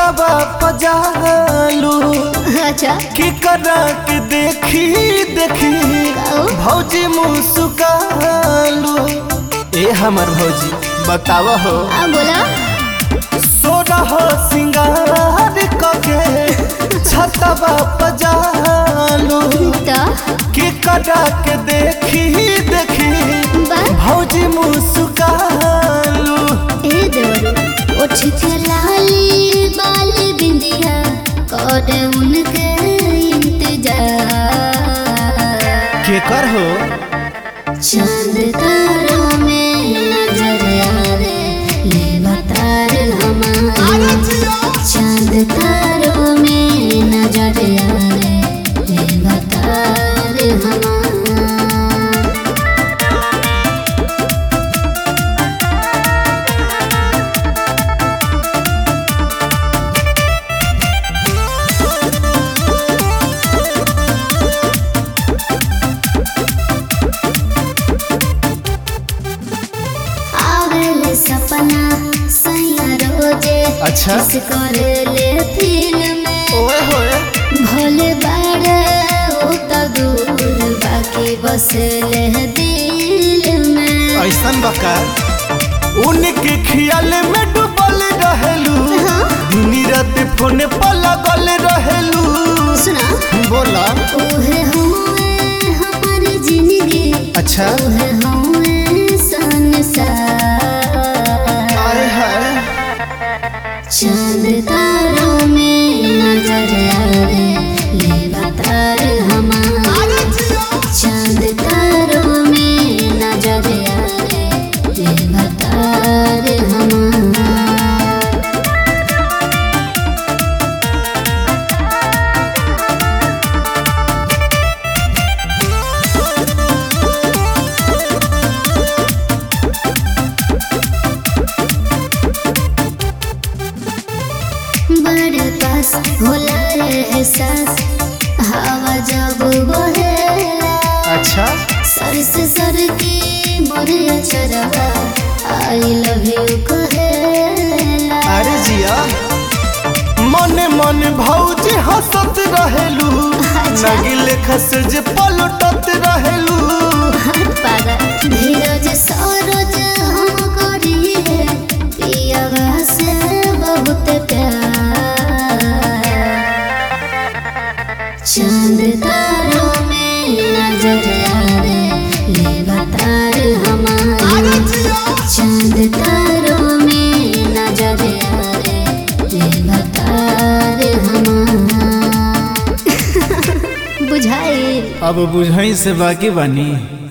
छतवा पजालू अच्छा की करा के देखी देखी काऊ? भौजी मुस्कालू ए हमर भौजी बताव हो आ बोला सोरह सिंगार कके छतवा पजालू तो की करा के देखी देखी बा भौजी मुस्कालू ए देवरू उठ के लाली बाल बिंदिया कर उनके इंतजार के कर हो चांद तारों में नजर आवे ले बतार हमारे चांद तारों में नजर आवे ले बतार हमारे आवेले सपना सैया रोजे अच्छा। किस करेले फिल्म में ओए होए भोले बाड़े ओ त दूर बाकी बसले दिल में ऐसन बका उनके खियाल में डूबल रहेलू दिन रात फोन पर लगल रहेलू सुना बोला ओहे हुए हमार जिंदगी अच्छा ओहे हुए संसार आए हाय चांद तारों में नजर आवे ले बतार हमारे चांद तारों में नजर आवे ले बतार हमारे बड़ पास होला एहसास हवा जब बहेला अच्छा सर से सर की मोरे चरवा आई लव यू कहेला अरे जिया मन मन भौजी हंसत रहेलू अच्छा। नगिल खस जे पलटत रहेलू हाथ पागल धीरज सरोज हम करिए पियावा से बहुत प्यार चांद तारों में नजर आवे ले बतार हमारे चांद तारों में नजर आवे ले बतार हमारे बुझाई अब बुझाई से बाकी बनी